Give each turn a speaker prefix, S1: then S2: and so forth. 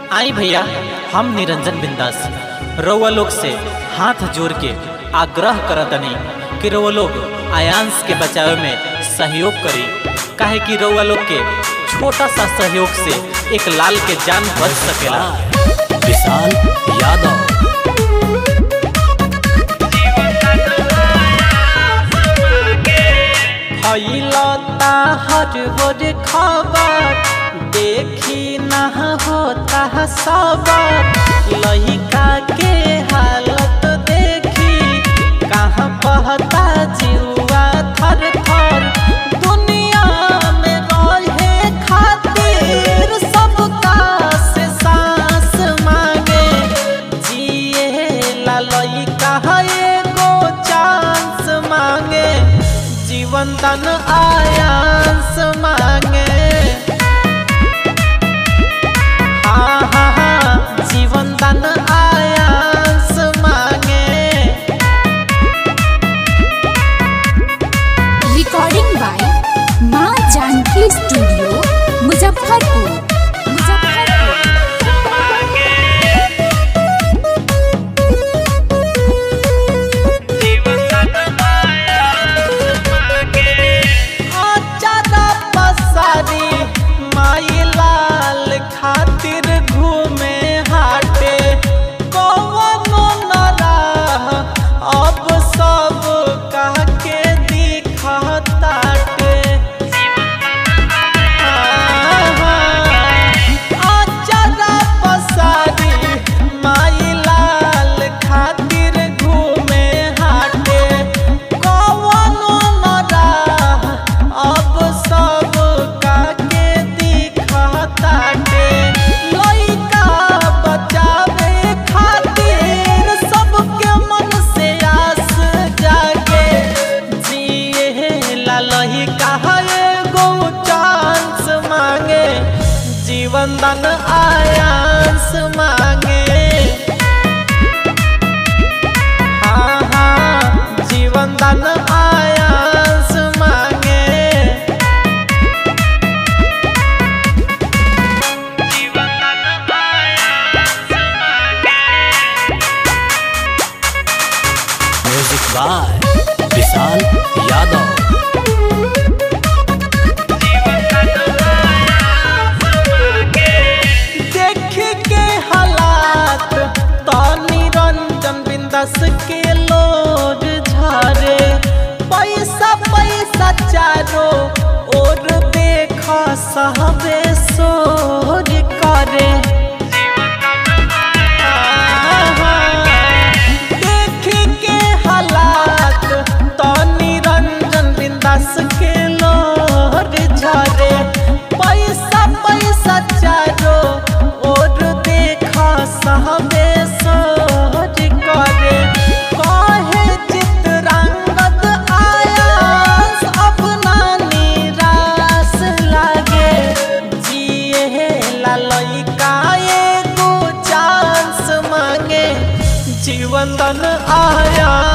S1: आई भैया हम निरंजन बिंदास रउआ लोग से हाथ जोड़ के आग्रह करतनी कि रउआ लोग आयांश के बचावे में सहयोग करी काहे कि रउआ लोग के छोटा सा सहयोग से एक लाल के जान बच सकेला
S2: विशाल यादव
S1: फैलता हर हर खबर देखी ना होता सबर लहिका के हालत देखी कहाँ बहता जीवा थर थर दुनिया में रहे खातिर सबका से सांस मांगे जिए ला लइका एगो चांस मांगे जीवन दान आयांस मांगे हाँ हाँ हाँ जीवन दान आयांस मांगे
S3: रिकॉर्डिंग बाय माँ जानकी स्टूडियो मुजफ्फरपुर मुजफ्फरपुर
S1: आचारा पसारी माई लाल खातिर घूमे हाटे कौनो न राह अब सब कह के दिखताटे आचारा पसारी माई लाल खातिर घूमे हाटे कौनो न राह अब सब काके दिखताटे लइका बचावे खातिर सबके मन से आस जागे जिए ला लइका एगो चांस मांगे जीवन दान आयांस मांगे हाँ हाँ जीवन दान आयांस मांगे
S2: म्यूजिक बाय विशाल यादव
S1: देख के हालात तो निरंजन बिंदस के लोर झारे पैसा पैसा चारो और देख सहबे सोर करे देख के हालात तो निरंजन बिंदास के लोर झरे पैसा पैसा चारो और देखा सहबे सोर करे कहे चित्रांगद आयास अपना निराश लागे जिए ला लइका एगो चांस मांगे जीवन दान आया